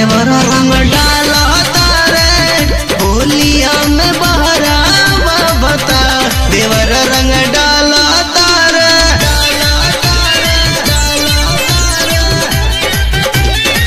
देवर रंग डाला तारे होलिया में बहरा बता देवर रंग डाला तारे डाला तारे डाला तारे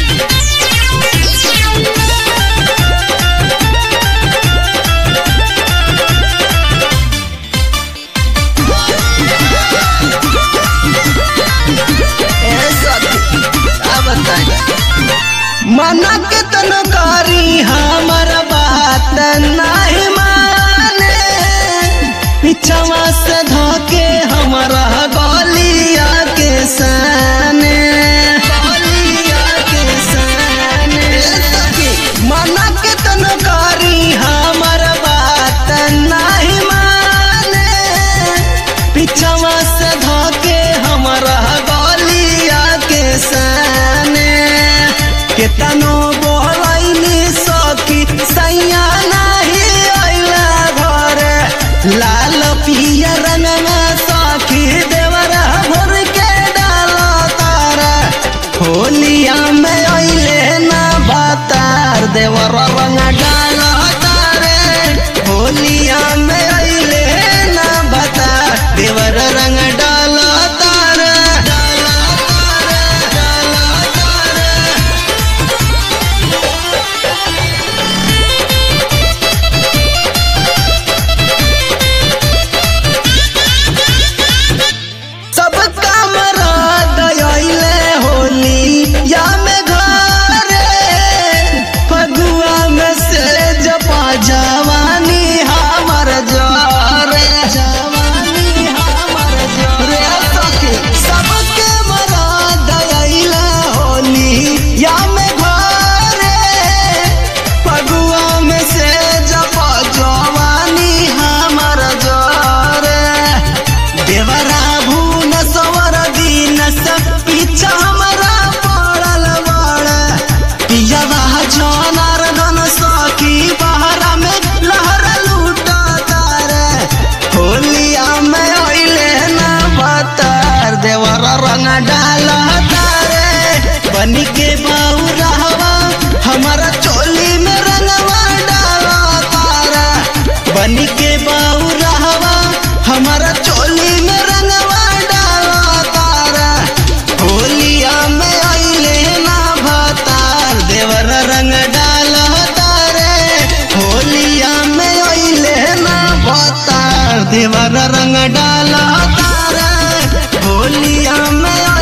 मना के तनो करी हमर बात नहीं माने पिछवा से धोके हमरा गलिया के सने गलिया के सने मना के तनो करी हमर बात नहीं माने पिछवा से धोके हमरा गलिया के सने केतनो बोलैनी सखी सैया नाही अइला घर लाल पिया रंगना सखी देवरा भर के डालो तारा होलिया में अइले ना बतार देवर रंग डालो तारे होलिया में अइले ना बता देवर रंग डालो तारे डालो तारे डालो तारे सब काम गयले होली या में घरे फगुआ में से जपा जवानी हमर जरे जवानी हमर जरे सखी सबके मरा गयले होली या में घरे फगुआ में से जपा जवानी हमर जरे देवरा भून सवर दिन सब पीछा हमरा पड़ल बड़ पियवा जनार धन सखी बहरा में लहर लूटा तारे होलिया में ओइले ना बतर देवरा रंग डाल तारे बनी के बाऊ रहवा हमारा चोली में रंगवा डाला तारा बनी के बाऊ रहवा हमारा चोली में रंगवा डाला तारा होलिया में अइले ना भतार देवर रंग डाला तारे होलिया में अइले ना भतार देवर रंग डाला तारे होलिया में